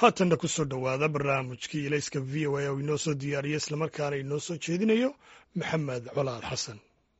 haatanna ku soo dhowaada barnaamijkii ilayska v o a oo inoo soo diyaariya islamarkaana inoo soo jeedinayo maxamed colaad xasan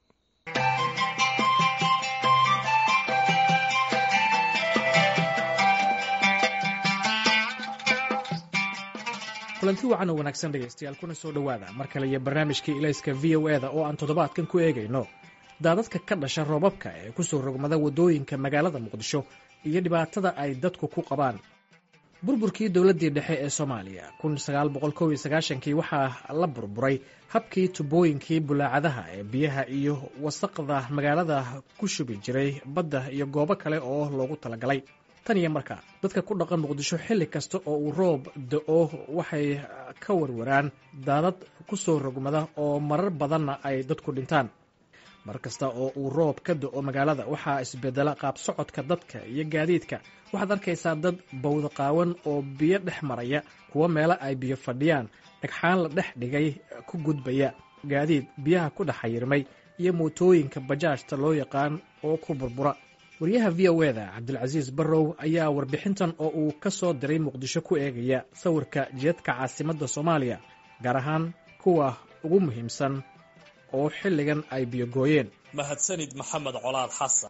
kulanti wacan oo wanaagsan dhegaystayaal kuna soo dhowaada mar kale iyo barnaamijkii ilayska v o eda oo aan toddobaadkan ku eegayno daadadka ka dhasha roobabka ee ku soo rogmada waddooyinka magaalada muqdisho iyo dhibaatada ay dadku ku qabaan burburkii dowladdii dhexe ee soomaaliya kii waxaa la burburay habkii tubooyinkii bulaacadaha ee biyaha iyo wasaqda magaalada ku shubi jiray badda iyo goobo kale oo loogu talagalay tan iyo markaa dadka ku dhaqan muqdisho xilli kasta oo uu roob da-o waxay ka warwaraan daadad ku soo rogmada oo marar badanna ay dadku dhintaan mar kasta oo uu roob ka da-o magaalada waxaa isbedela qaab socodka dadka iyo gaadiidka waxaad arkaysaa dad bawda qaawan oo biyo dhex maraya kuwo meelo ay biyo fadhiyaan dhagxaan la dhex dhigay ku gudbaya gaadiid biyaha ku dhex xayirmay iyo mootooyinka bajaajta loo yaqaan oo ku burbura wariyaha v o eda cabdilcasiis barrow ayaa warbixintan oo uu ka soo diray muqdisho ku eegaya sawirka jidadka caasimadda soomaaliya gaar ahaan kuwa ugu muhiimsan oo xilligan ay biyogooyeen mahadsanid maxamed colaad xasan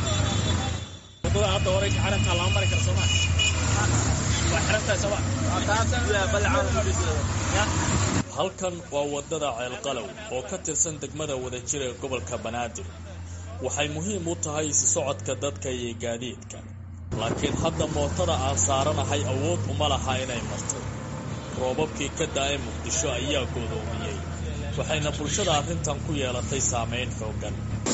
halkan waa wadada ceelqalow oo ka tirsan degmada wadajir ee gobolka banaadir waxay muhiim u tahay isi socodka dadka iyo gaadiidka laakiin hadda mootada aan saaranahay awood uma laha inay marto roobabkii ka da-ay muqdisho ayaa goodoomiyey waxayna bulshada arrintan ku yeelatay saamayn xoogan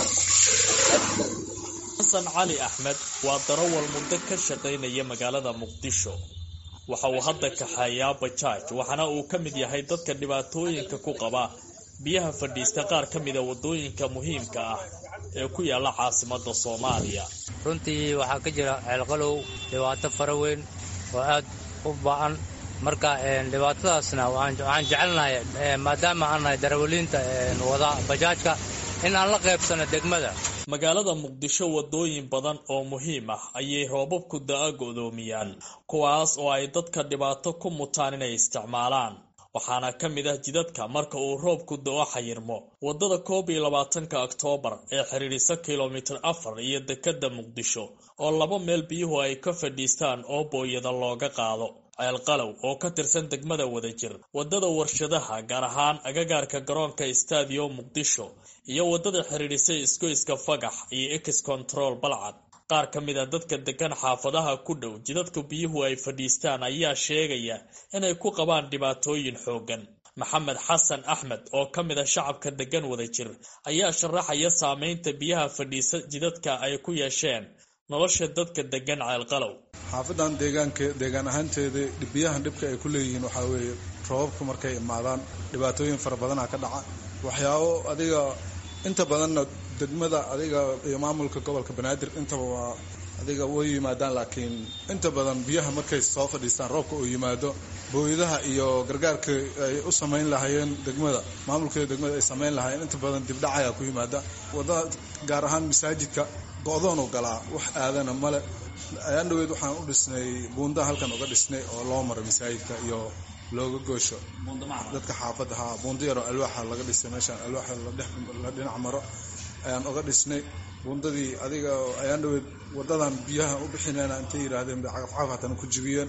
xasan cali axmed waa darawal muddo ka shaqaynaya magaalada muqdisho waxa uu hadda kaxeeyaa bajaaj waxaana uu ka mid yahay dadka dhibaatooyinka ku qaba biyaha fadhiista qaar ka mida waddooyinka muhiimka ah ee ku yaalla caasimadda soomaaliya runtii waxaa ka jira ceelqalow dhibaato fara weyn oo aad u ba-an marka dhibaatadaasna waxaan jecelnahay maadaama aan nahay darawaliinta wada bajaajka in aan la qaybsano degmada magaalada muqdisho waddooyin badan oo muhiim ah ayay roobabku da-a go'doomiyaan kuwaas oo ay dadka dhibaato ku mutaan inay isticmaalaan waxaana ka mid ah jidadka marka uu roobku da-o xayirmo waddada koob iyo labaatanka oktoobar ee xidhiidhisa kilomitir afar iyo dekadda muqdisho oo laba meel biyuhu ay ka fadhiistaan oo booyada looga qaado ceelqalow oo ka tirsan degmada wadajir waddada warshadaha gaar ahaan agagaarka garoonka stadiyo muqdisho iyo waddada xidhiidhisay isgoyska fagax iyo ex control balcad qaar ka mid a dadka degan xaafadaha ku dhow jidadka biyuhu ay fadhiistaan ayaa sheegaya inay ku qabaan dhibaatooyin xooggan maxamed xasan axmed oo ka mid a shacabka degan wadajir ayaa sharaxaya saameynta biyaha fadhiisa jidadka ay ku yeesheen nolosha dadka degan ceelqalow xaafadan deegaanka deegaan ahaanteeda biyahan dhibka ay ku leeyihiin waxaa weeye roobabku markay imaadaan dhibaatooyin fara badanaa ka dhaca waxyaabo adiga inta badanna degmada adiga iyo maamulka gobolka banaadir intaba waa adiga way yimaadaan laakiin inta badan biyaha markay soo fadhiistaan roobka uu yimaado booyadaha iyo gargaarka ay u samayn lahaayeen degmada maamulkeeda degmada ay samayn lahaayeen inta badan dibdhacayaa ku yimaada wadada gaar ahaan masaajidka go-doonu galaa wax aadana male ayaan dhaweyd waxaan u dhisnay buunda halkan uga dhisnay oo loo maray masaajidka iyo looga goosho dadka xaafadda haa buundo yaroo alwaaxa laga dhisay meeshaan alwaaxa la dhinac maro ayaan uga dhisnay buundadii adiga ayaan dhaweyd wadadan biyaha u bixinayna intay yidhaahdeen bay cagafcagaf hatana ku jibiyeen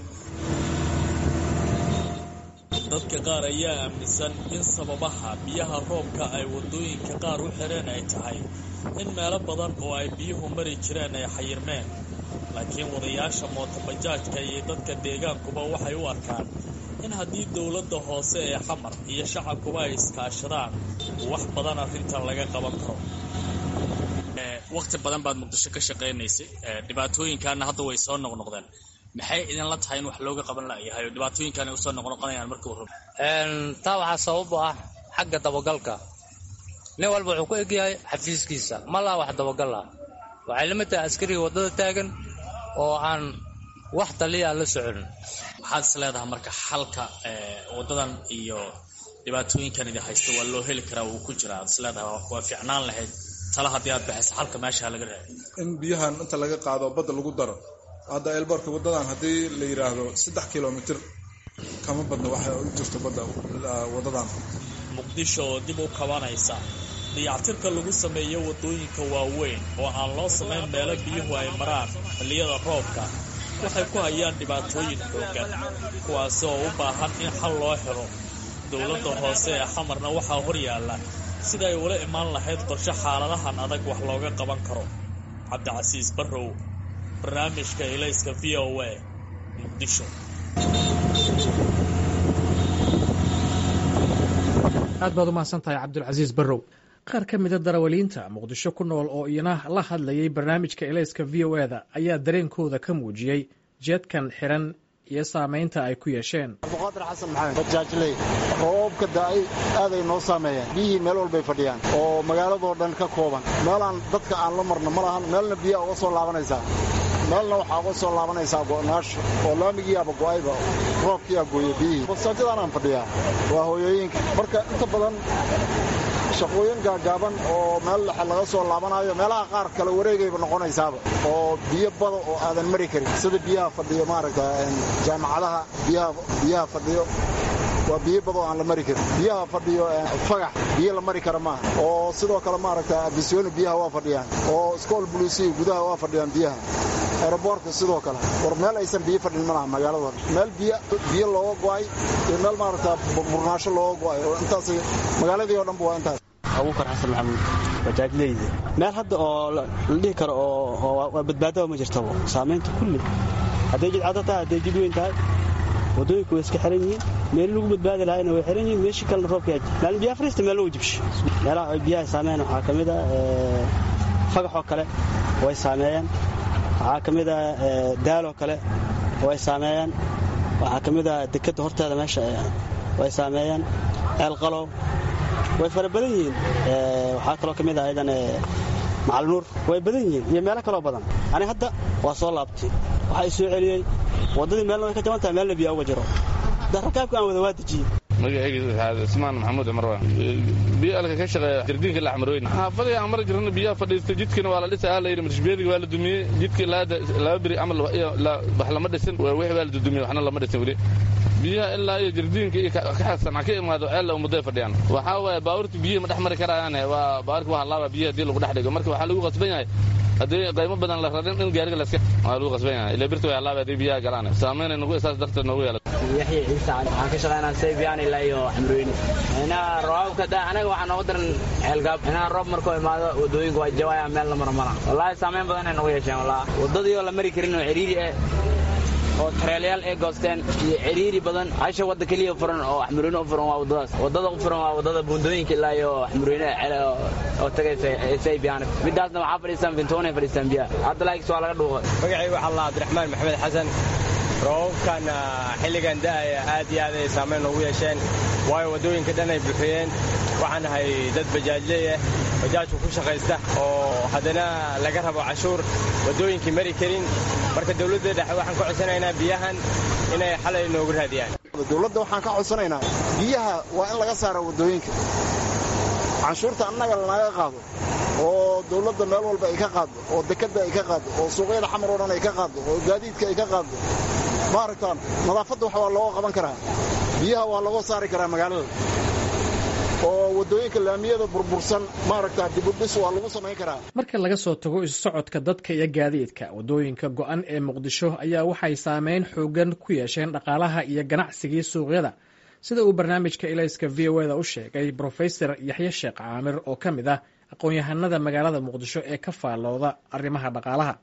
dadka qaar ayaa aaminsan in sababaha biyaha roobka ay waddooyinka qaar u xireen ay tahay in meelo badan oo ay biyuhu mari jireen ay xayirmeen laakiin wadayaasha mootobajaajka iyo dadka deegaankuba waxay u arkaan in haddii dowladda hoose ee xamar iyo shacabkuba ay iskaashadaan wax badan arrintan laga qaban karo waqti badan baad muqdisho ka shaqaynaysay dhibaatooyinkaana hadda way soo noqnoqdeen maxay idinla tahay in wax looga qaban layahay oo dhibaatooyinkan ay usoo noqnoqonayaan markii uu rabo taa waxaa sabab u ah xagga dabagalka nin walba wuxuu ku egyahay xafiiskiisa ma laha wax dabagal ah waxay lamid tahay askariga waddada taagan oo aan wax taliya la socon maxaad is leedahay marka xalka waddadan iyo dhibaatooyinkan idin haysta waa loo heli karaa wuu ku jiraa ad is leedahay waa fiicnaan lahayd tala haddii aad baxaysa xalka meesha laga raadi in biyahan inta laga qaado badda lagu daro hadda elboorka wadadan haddii la yidhaahdo saddex kilomitr kama badna waxa u jirto badda wadadan muqdisho oo dib u kabanaysa dayactirka lagu sameeyo waddooyinka waaweyn oo aan loo samayn meelo biyuhu ay maraan xilliyada roobka waxay ku hayaan dhibaatooyin xoogan kuwaasi oo u baahan in xal loo helo dowladda hoose ee xamarna waxaa hor yaalla sida ay ula imaan lahayd qorshe xaaladahan adag wax looga qaban karo cabdicasiis barrow barnaamijka ilayska v o a muqdisho aad baad u mahadsan tahay cabdulcasiis barrow qaar ka mida darawaliinta muqdisho ku nool oo iyana la hadlayay barnaamijka ilayska v o eda ayaa dareenkooda ka muujiyey jeedkan xiran iyo saamaynta ay ku yeesheen abduqaadir xasan maxamed bajaajley roobabka da'ay aaday noo saameeyeen biyihii meel walbay fadhiyaan oo magaaladoo dhan ka kooban meelaan dadka aan la marno ma lahan meelna biyaa uga soo laabanaysaa meelna waxaa uga soo laabanaysaa go'naasho oo laamigiiaba go'ayba roobkiiaa gooye biyihii basaajadaanaan fadhiyaa waa hooyooyinka marka inta badan shaqooyin gaagaaban oo meel dhexe laga soo laabanayo meelaha qaar kale wareegayba noqonaysaaba oo biyo bada oo aadan mari karin sida biyaha fadhiyo maaragta jaamacadaha biyaha fadhiyo waa biyo bada oo aan la mari karin biyaha fadhiyo fagax biyo la mari kara maaha oo sidoo kale maaragta abisyooni biyaha waa fadhiyaan oo iskool buluusiya gudaha waa fadhiyaan biyaha aeroboortka sidoo kale war meel aysan biyo fadhin malaha magaalada meel biyo looga go'ay iyo meel maaragta burnaasho looga go'ay oo intaas magaaladii oo dhanba waa intaas abuukar xasan maxamuud bajaajleyda meel hadda oo la dhihi karo oo waa badbaadaba ma jirtaba saamaynta kulli hadday jidcado tahay hadday jid weyn tahay waddooyinku way iska xiran yihiin meel lagu badbaadi lahayna way xiran yihiin meeshii kalena roobka maalin biyaha fariista meel lagu jibsho meelaha ay biyaha saameeyaan waxaa ka mid a fagaxoo kale way saameeyeen waxaa ka mid a daaloo kale way saameeyeen waxaa ka mid a dekadda horteeda meesha way saameeyeen ceelqalow way fara badan yihiin waxaa kaloo ka mid ah ayadan macalnuur way badan yihiin iyo meelo kaloo badan ani hadda waa soo laabtay waxaa i soo celiyey waddadii meelna way ka jaban tahay meelna biyaa uga jiro darakaabka aan wada waa dejiyey magacayga ismaan maxamuud cumar waa biyo alka ka shaqeeya jardiinka laxmarooyn xaafadii aan mari jirana biyaha fadhiistay jidkina waa la dhisa aa la yidhi marshbeediga waa la dumiyey jidkii laba beri camal wax lama dhisin wixii waa la dudumiyey waxna lama dhisin weli biyaha ilaa iyo jardiinka iyo kaxasan ka imaado ceella ummaday fadhiyaan waxaa waaye baabuurta biyihii ma dhex mari karayaan waa baabuurka waa halaaba biyaha hadii lagu dhex dhigo marka waxaa lagu qasban yahay haddii qaymo badan la rarin in gaariga laska waa lagu qasban yahay ilaa birta way halaaba haddii biyaha galaan saamaynay nagu isaas darteed noogu yeelata yaxya ciise cali waxaan ka shaqaynaa saybiyan ilaa iyo xamrooyni inaa roobabka da anaga waxaa nooga daran ceelgaab inaa roob markuu imaado wadooyinku waa jawaya meel la maro mala wallaahi saamayn badan ay nagu yeesheen wallahi waddadii oo la mari karin oo ciriiri eh oo tareelayaal ay goosteen iyo ciriiri badan hasha wadda keliya furan oo xamurweyne u furan waa waddadaas waddada u furan waa waddada buundooyinka ilaa iyo xamurweyne cele oo tagaysa saybiyan midaasna waxaa fadhiistaan fintoonay fadhiistaan biyaha hadda laakis waa laga dhuuqay magacaygu waxaa allah cabdiraxmaan maxamed xasan roobabkan xilligan da'aya aad iyo aad ay saamayn noogu yeesheen waayo waddooyinka dhan ay buuxiyeen waxaan ahay dad bajaajley ah bajaajku ku shaqaysta oo haddana laga rabo cashuur waddooyinkii mari karin marka dawladda dhexe waxaan ka codsanaynaa biyahan inay xalay noogu raadiyaan dawladda waxaan ka codsanaynaa biyaha waa in laga saara waddooyinka canshuurta annaga lanaga qaado oo dawladda meel walba ay ka qaaddo oo dekadda ay ka qaaddo oo suuqyada xamar oo dhan ay ka qaaddo oo gaadiidka ay ka qaaddo maaragtaan nadaafadda wax waa looga qaban karaa biyaha waa looga saari karaa magaalada oo waddooyinka laamiyada burbursan maaragtaa dibudhis waa lagu samayn karaa marka laga soo tago isu socodka dadka iyo gaadiidka waddooyinka go'an ee muqdisho ayaa waxay saameyn xoogan ku yeesheen dhaqaalaha iyo ganacsigii suuqyada sida uu barnaamijka ilayska v o eda u sheegay brofesor yaxye sheekh caamir oo ka mid ah aqoon-yahanada magaalada muqdisho ee ka faallooda arrimaha dhaqaalaha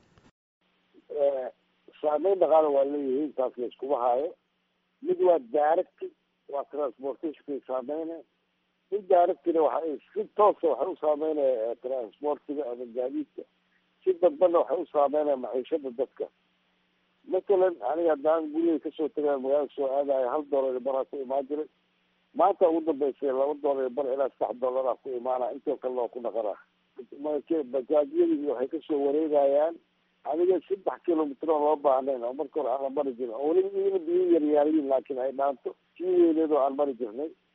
saameyn dhaqaala waa leeyihiin taas la iskuma haayo mid waa daaragti waa transportationkay saameyna mid daaragtina waxa si toosa waxay u saameynaya transportiga ama gaadiidka si dadbana waxay u saameynaya maciishada dadka matalan aniga haddaan gurigay kasoo tagaa magaalada soo aadayo hal dollar baraa ku imaan jiray maanta ugu dambeysay laba dollar bar ilaa saddex dollaraa ku imaana intoo kalena waa ku dhaqanaa bajaajyadii waxay kasoo wareegayaan aniga saddex kilomitr oo loo baahnayn oo marka hore aan la mari jirin oo weliba iina biyo yaryaariyin laakiin ay dhaanto sii weyneed oo aan mari jirnay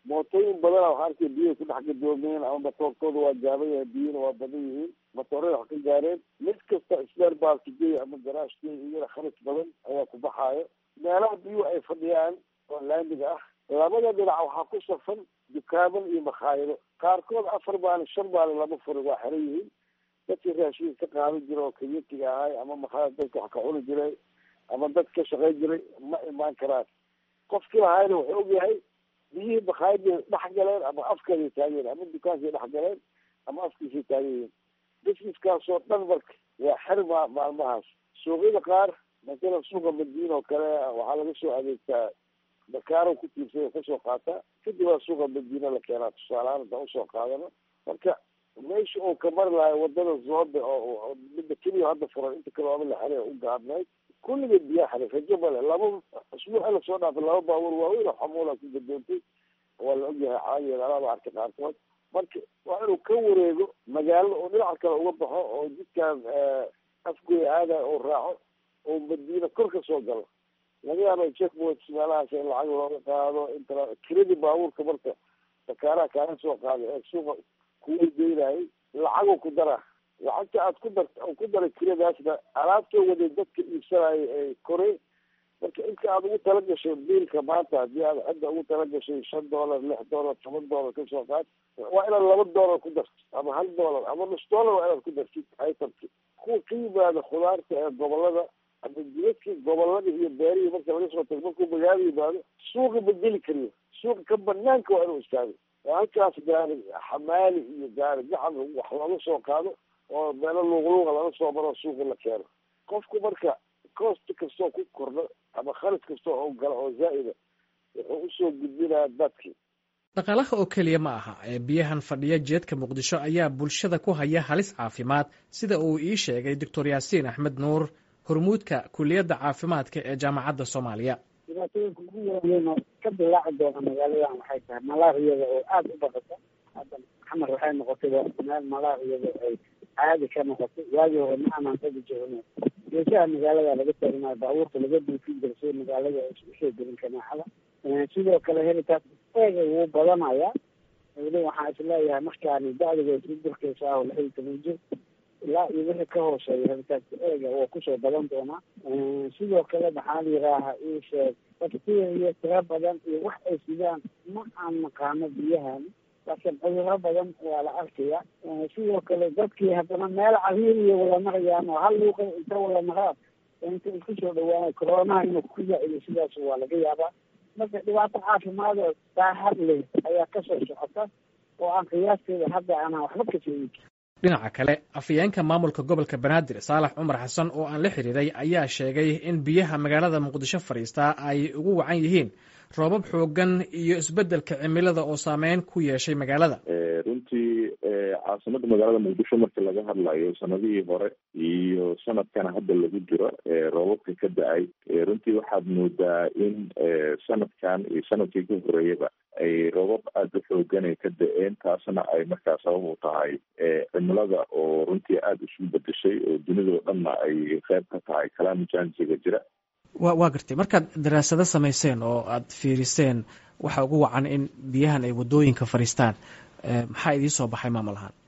mootooyin badana waxaa arkay biyahay ku dhex gadoomeen ama matoorkooda waa gaaban yahay biyana waa badan yihiin matoorada wax ka gaareen mid kasta sbeer baalkigey ama garaashkey iyana khalis badan ayaa ku baxaayo meelaha biyuhu ay fadhiyaan oo laamiga ah labada dhinac waxaa ku safan dukaaman iyo makhaayado qaarkood afar maalin shan maalin lama furin waa xiran yihiin dadkii raashinka ka qaadan jira oo kayatiga ahay ama makhaayad dadka wax ka cuni jiray ama dad ka shaqayn jiray ma imaan karaan qofkii lahaayna wuxuu ogyahay biyihii makhaayadii dhex galeen ama afkeeday taageen ama dukaankay dhex galeen ama afkiisay taagan yihiin busineskaasoo dhan marka waa xirma maalmahaas suuqyada qaar masalan suuqa madiina oo kale waxaa laga soo adeegtaa dakaaro ku tiirsay oo kasoo qaataa kadib waa suuqa madiina la keenaa tusaalehaan intaan usoo qaadano marka meesha uu ka mari lahay wadada zoobe oo midda keliya hadda furan inta kale waaba la xelay u gaabnayd kulligeed biyaa xelay rajo male laba usbuuca lasoo dhaafay laba baabuur waaweyn oo xamuula ku gadoontay waa la ogyahay caadigeed alaaba arkay qaarkood marka waa inuu ka wareego magaalada oo dhinaca kale uga baxo oo jidkan afgoy aada oo raaco oo madiina kor ka soo galo laga yaaba checkpoints meelahaas in lacag looga qaado inta kiradii baabuurka marka dakaaraha kaaga soo qaada ee suuqa kuweydeynayay lacagoo ku dara lacagta aad ku dar ku daray kiradaasna alaabtoo waday dadka iibsanaya ee koray marka inta aad ugu tala gashay biilka maanta haddii aad xidda ugu tala gashay shan dollar lix dollar toban dollar kasoo qaad waa inaad laba dollar ku darto ama hal dollar ama nus dollar waa inaad ku dartid itemki kuwa ka yimaada khudaarta ee gobolada ama jidadkii gobolada iyo beerihii marka laga soo tago markuu magaalo yimaado suuqa ma geli kariyo suuqa ka banaanka waa inuu istaago oo halkaas gaari xamaali iyo gaari gacan wax laga soo qaado oo meelo luuqluuqa laga soo maro suuqa la keeno qofku marka cost kastoo ku kordho ama khalis kastoo oo gala oo zaa'ida wuxuu usoo gudbinaya dadkii dhaqaalaha oo keliya ma aha ee biyahan fadhiya jeedka muqdisho ayaa bulshada ku haya halis caafimaad sida uu ii sheegay doctor yaasiin axmed nuur hormuudka kuliyadda caafimaadka ee jaamacadda soomaaliya dhibaatooyinka ugu waaweyn oo ka dilaaci doona magaaladan waxay tahay malaariyada oo aada u badata hadda xamar waxay noqotay meel malaariyada ay caadi ka noqotay waagii hore ma aanan tagi jirno geesaha magaalada laga taagnayo baabuurta laga duufin jira si magaalada usoo gelin kanaaxada sidoo kale helitaas eega wuu badanaya weli waxaan isleeyahay markaani da-diga isla durkeysa ah oo lix iyo toban jir ilaa iyo wixii ka hooseeya helitaanka eega waa kusoo badan doonaa sidoo kale maxaa la yidhaaha ii sheeg bakteriya tiro badan iyo wax ay sidaan ma aan naqaano biyahan laakiin cuduro badan waa la arkaya sidoo kale dadkii haddana meel cariiriya wada marayaan oo hal luuqa inta wada maraan inta isku soo dhawaanay coronaha inuu ku zaa-ido sidaas waa laga yaabaa marka dhibaato caafimaad oo daahad leh ayaa kasoo socota oo aan qiyaasteeda hadda aanan waxba ka sheegin dhinaca kale afayeenka maamulka gobolka banaadir saalax cumar xasan oo aan la xiriiray ayaa sheegay in biyaha magaalada muqdisho fadhiistaa ay ugu wacan yihiin roobab xoogan iyo isbeddelka cimilada oo saameyn ku yeeshay magaalada runtii caasimada magaalada muqdisho markii laga hadlayo sanadihii hore iyo sanadkana hadda lagu jiro roobabka ka da-ay runtii waxaad moodaa in sanadkan iyo sanadkii ka horeeyaba ay roobab aada u xoogan ay ka da-een taasna ay markaa sabab u tahay cimilada oo runtii aada isu bedeshay oo dunidao dhanna ay qeyb ka tahay kalaamijansiga jira wa waa gartay markaad daraasado samayseen oo aada fiiriseen waxa ugu wacan in biyahan ay waddooyinka fadhiistaan maxaa idiin soo baxay maamul ahaan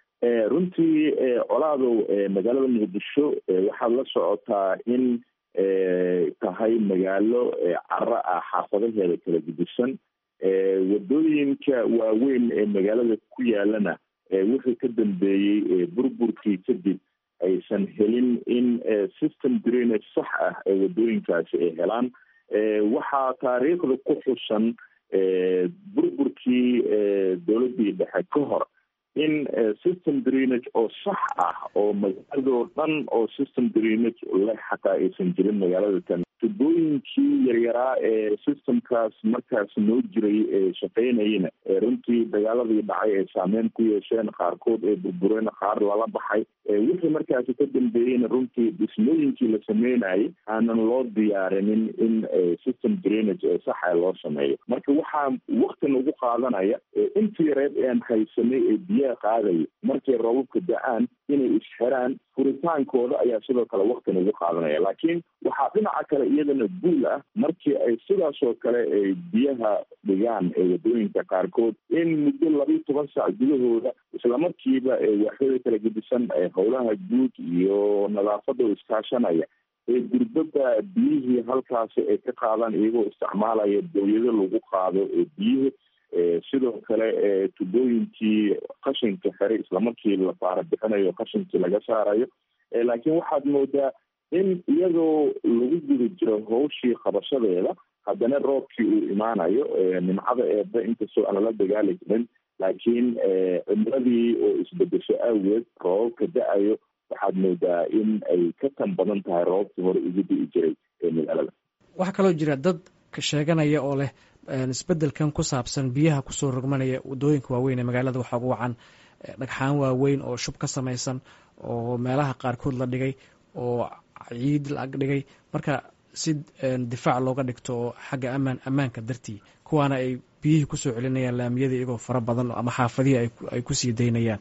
runtii colaadow magaalada muqdisho waxaad la socotaa in tahay magaalo caro ah xaafadaheeda kala gudisan wadooyinka waaweyn ee magaalada ku yaalana wixii ka dambeeyey burburkii kadib aysan helin in system drainage sax ah ee wadooyinkaasi ay helaan waxaa taariikhda ku xusan burburkii dowladdii dhexe ka hor in system drainage oo sax ah oo magaaladoo dhan oo system drainage leh xataa aysan jirin magaalada tan tubooyinkii yaryaraa ee systemkaas markaas noo jiray ee shaqeynayana runtii dagaaladii dhacay ay saameyn ku yeesheen qaarkood ee burbureen qaar lala baxay wixii markaasi ka dambeeyeyna runtii dhismooyinkii la sameynayay aanan loo diyaarinin in system drainage ee saxa loo sameeyo marka waxaa waktin ugu qaadanaya intii yareed ean haysanay ee biyaha qaadaya markay roobabka da-aan inay isxiraan furitaankooda ayaa sidoo kale waktin ugu qaadanaya laakiin waxaa dhinaca kale iyadana buul ah markii ay sidaas oo kale ay biyaha dhigaan ee wadooyinka qaarkood in muddo labiyo toban saac gudahooda islamarkiiba waaxyada kala gedisan howlaha guud iyo nadaafada oo iskaashanaya ee gurbada biyihii halkaasi ay ka qaadaan iyagoo isticmaalaya dawlado lagu qaado ee biyihi sidoo kale tubooyinkii qashinka xiray islamarkii la faara bixinayo qashinkii laga saarayo laakiin waxaad moodaa in iyadoo lagu guda jiro hawshii qabashadeeda haddana roobkii uu imaanayo nimcada eeba inkastoo aan lala dagaali karin laakiin cimiladii oo isbedesho awgeed roobabka da-ayo waxaad moodaa in ay ka tan badan tahay roobabkii hore ugu di'i jiray ee magaalada waxaa kaloo jira dad sheeganaya oo leh isbedelkan ku saabsan biyaha kusoo rogmanaya wadooyinka waaweyn ee magaalada waxaa ugu wacan dhagxaan waaweyn oo shub ka samaysan oo meelaha qaarkood la dhigay oo ciid la ag dhigay marka si difaac looga dhigto oo xagga amaan ammaanka dartii kuwaana ay biyihii kusoo celinayaan laamiyada iyagoo fara badan ama xaafadihii ay kusii daynayaan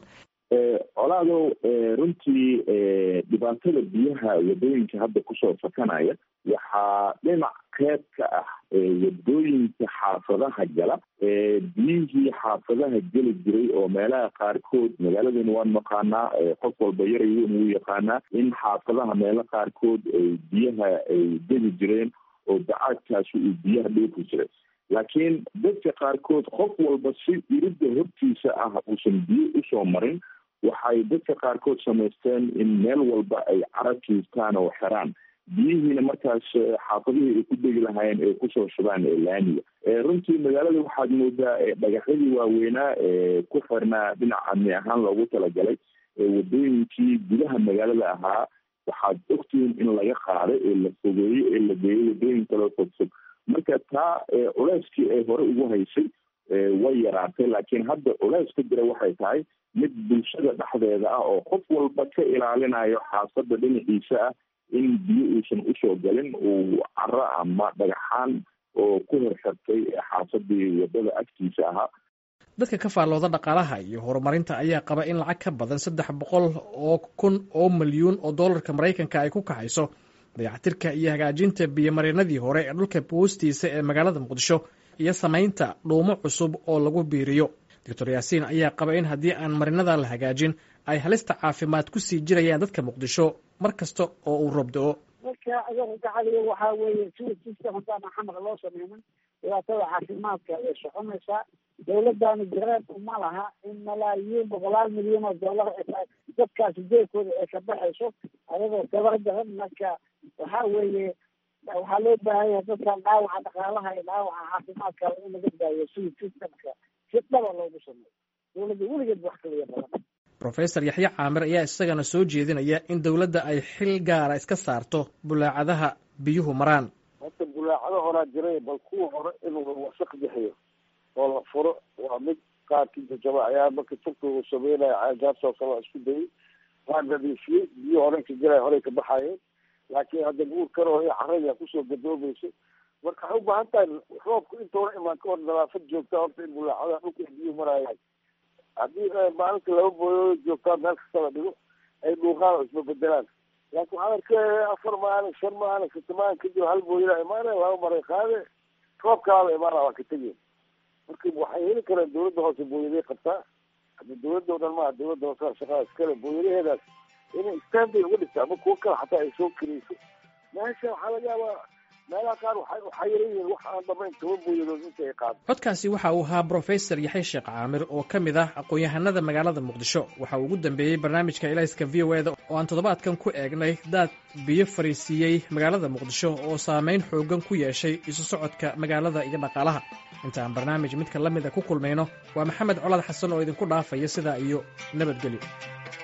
colaadow runtii dhibaatada biyaha wadooyinka hadda kusoo fakanaya waxaa dhinac qeyb ka ah wadooyinka xaafadaha gala biyihii xaafadaha geli jiray oo meelaha qaarkood magaaladana waan naqaanaa qof walba yaray weyn wuu yaqaanaa in xaafadaha meelo qaarkood biyaha ay geli jireen oo dacaadkaasi uu biyaha dhoofi jiray laakiin dadka qaarkood qof walba si iridda hortiisa ah uusan biyo usoo marin waxay dadka qaarkood samaysteen in meel walba ay carab kiistaan oo xiraan biyihiina markaas xaafadihii ay ku degi lahaayeen ay kusoo shubaan laamiga runtii magaalada waxaad moodaa dhagaxyadii waaweynaa ee ku xirnaa dhinac amni ahaan loogu talagalay wadooyinkii gudaha magaalada ahaa waxaad ogtihiin in laga qaaday ee la fogeeyo ee la geeyo wadooyin kaloo fogfog marka taa culeyskii ay hore ugu haysay way yaraatay laakiin hadda culeys ka jira waxay tahay mid bulshada dhexdeeda ah oo qof walba ka ilaalinayo xaafadda dhinaciisa ah in biyo uusan usoo galin uu caro ama dhagaxaan oo ku horxirtay xaafadii wadada agtiisa ahaa dadka ka faallooda dhaqaalaha iyo horumarinta ayaa qaba in lacag ka badan saddex boqol oo kun oo milyuun oo dollarka maraykanka ay ku kaxayso dayactirka iyo hagaajinta biyomareenadii hore ee dhulka boostiisa ee magaalada muqdisho iyo samaynta dhuumo cusub oo lagu biiriyo doctor yaasiin ayaa qaba in haddii aan marinada la hagaajin ay halista caafimaad ku sii jirayaan dadka muqdisho mar kasta oo uu roob do-o marka ayaga gacaliga waxaa weeye sida system haddaan xamar loo sameynin dhibaatada caafimaadka ay soconaysaa dawladdaani gareeb uma laha in malaayiin boqolaal milyan oo dollar dadkaasi jeerkooda ay ka baxayso ayagoo tabar daran marka waxaa weeye waxaa loo baahan yahay dadkan dhaawaca dhaqaalaha iyo dhaawaca caafimaadka in laga daayo sida systemka si dhaba loogu sameeyo dawladda weligeed wax kaliya badan rofesor yaxye caamir ayaa isagana soo jeedinaya in dowladda ay xil gaara iska saarto bulaacadaha biyuhu maraan horta bulaacado horaa jiray bal kuwa hore inuu wasaq bixiyo oo la furo waa mid qaarkii jajaba ayaa marka turka uu sameynaya caagaasoo kale waa isku dayay waa nadiifiyey biyo horey ka jiray horey ka baxayeen laakiin hadda guur karo iyo carada kusoo gadoomayso marka waxay ubaahan tahay roobku intoona imaan ka hor nadaafad joogta horta in bulaacadaha dhulka biyuhu maraayahay haddii maalinta laba booyoo joogtaa meel kasta la dhigo ay dhuuqaan oo isma bedelaan laakiin waxaan arkay afar maalin shan maalin sita maalin kadib hal booyada imaanaya laba maray qaade roob kalaaba imaana waa ka tegeen marka waxay heli kareen dawladda hoose booyaday qabtaa hadda dawladda o dhan maaha dawladda hoose shaqada iskale booyadaheedaas inay standay uga dhigta ama kuwo kale xataa ay soo karayso meesha waxaa laga yaabaa meelaha qaar waxaa yaran yihiin wax aan dhamayn toban booyadood inta ay qaado codkaasi waxa uu ahaa brofesor yaxya sheekh caamir oo ka mid ah aqoon-yahanada magaalada muqdisho waxa uu ugu dambeeyey barnaamijka ilayska v o eda oo aan toddobaadkan ku eegnay daad biyo fariisiiyey magaalada muqdisho oo saameyn xoogan ku yeeshay isu socodka magaalada iyo dhaqaalaha inta aan barnaamij midka la mida ku kulmayno waa maxamed colaad xasan oo idinku dhaafaya sidaa iyo nabadgelyo